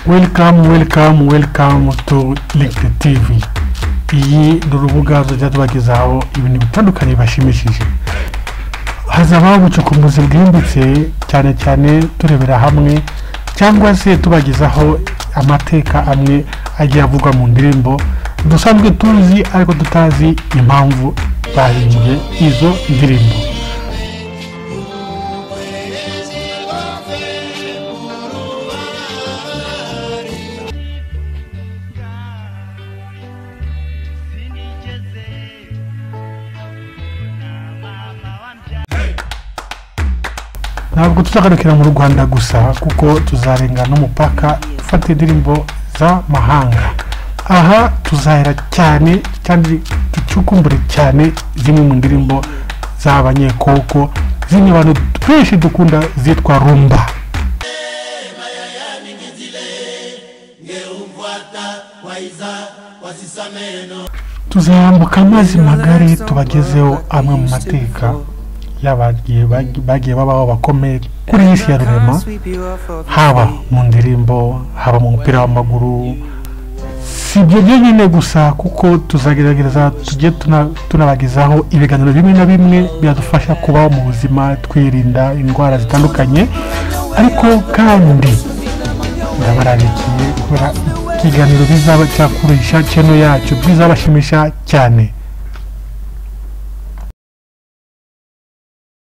welcome welcome welcome to LinkedIn TV iyi ni urubuga ruzajya tubagezaho ibintu bitandukanye bashimishije hazabaho ubucukumbuzi bwimbitse cyane cyane turebera hamwe cyangwa se tubagezaho amateka amwe agiye avugwa mu ndirimbo dusanzwe tuzi ariko tutazi impamvu bahimbye izo ndirimbo ntabwo tuzagarukira mu rwanda gusa kuko tuzarenga n'umupaka ufata indirimbo z'amahanga aha tuzahera cyane kandi ducukumbure cyane zimwe mu ndirimbo z'abanyekoko zimwe abantu benshi dukunda zitwa rumba tuzahambuka amazi magari tubagezeho amwe mu mateka y'abagiye bagiye babaho bakomeye kuri iyi si ya rurema haba mu ndirimbo haba mu mupira w'amaguru si ibyo byonyine gusa kuko tuzagerageza tujye tuna- tunabagezaho ibiganiro bimwe na bimwe byadufasha kubaho mu buzima twirinda indwara zitandukanye ariko kandi ndabarabikiye kubera ikiganiro bizaba cyakurisha kino yacu bizabashimisha cyane